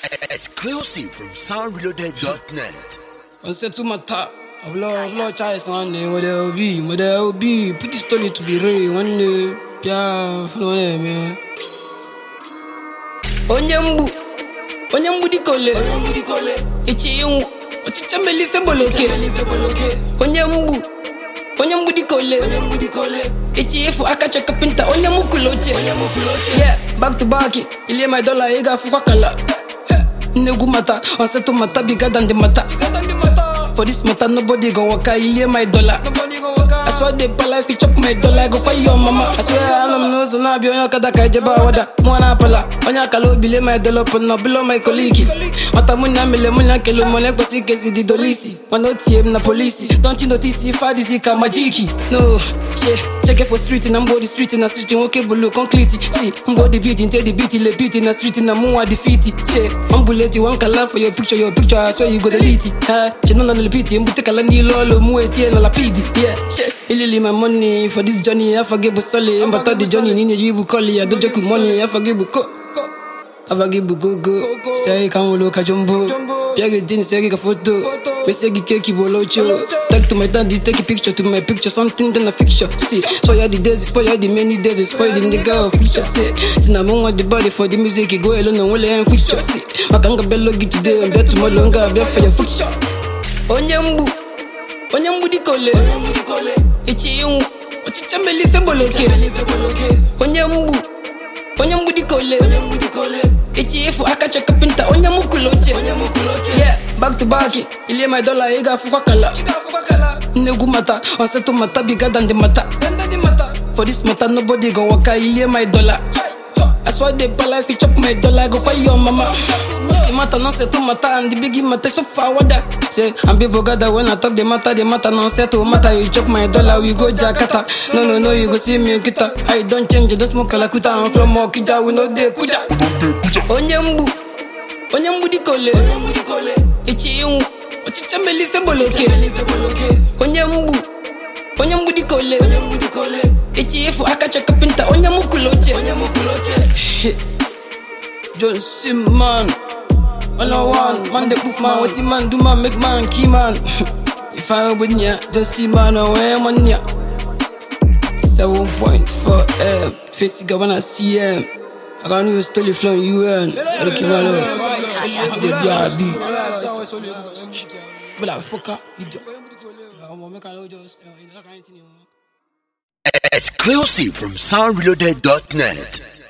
Exclusive from soundreloaded.net. On sait tout ma ta. V'là, v'là, chai, son, mo de obi, mo de obi. Petit story to be real, one day. Pia, flo, eh, man. Onye mgbu, onye mgbu di kole. Ichi yungu, ochicha meli fe boloke. Onye mgbu, onye mgbu di kole. Ichi ifu aka cheka pinta, onye mukuloche. Yeah, back to back, ilie my dollar, iga fuka kala. Negu mata, on set to mata bigger than the mata. For this matter, nobody go waka, ilie my dollar. I swear they pala if you chop my dollar, I go pay your mama. I swear I don't know, so now be on your kada kai jeba wada. Mwana pala, onya kalo bile my dollar, but no below my colleague. Mata munya mele munya kelo mone kwa si kesi di dolisi. Wano TM na polisi. Don't you notice if I disi ka majiki? No, shit. Check it for street and I'm go the street and a street and okay blue concrete. See, I'm go the beat into the beat, le beat in the street and I'm more defeat. Shit, I'm bullet you one color for your picture, your picture, I swear you go delete it. Ha, she no na le beat, I'm butte kala ni lolo mu eti na la pidi. Yeah, shit. Ilili my money for this journey, I forgive solid. I'm but the journey, ni you call it, I don't joke with money, I forgive ko. Avagi bugogo, say come look at jumbo. Piage din say a photo. Me say keki bolocho. Take to my daddy, take a picture to my picture, something then a picture. See, spoil the days, spoil the many days, spoil the nigga of future. See, tina mo want the body for the music, go alone and wole and future. See, makanga bello get today and bet tomorrow longer, bet for your future. Onyembu, onyembu di kole, ichi yungu, ochicha meli fe boloke. Onyembu, onyembu di kole. Ichi ifu aka cheka pinta onye mukuloche Yeah, back to back Ilie my dollar iga fuka kala Negu mata, on set to mata bigger than the mata For this matter nobody go waka Ilie my dollar I swear they pala if you chop my dollar I go pay your mama The matter no set to matter and the biggie matter so far water Say, and people gather when I talk the matter The matter no set to matter You chop my dollar we go Jakarta No no no you go see me kita I don't change, I don't smoke kalakuta I'm from Okija, we no dey kuja onye mgbu onye mgbu di kole ichi yungu ochicha meli fe boloke onye mgbu onye mgbu di kole ichi ifu aka cheka pinta onye mukuloche John Simman All I want, man the proof man, what the man do man, make man key man If I open ya, just see man, where man ya 7.4 M, face you wanna see M I can't even steal it from UN. I don't care what It's the DRB. But I fuck up, idiot. I'm gonna make a just, uh, in that kind of thing, you know. Exclusive from soundreloaded.net.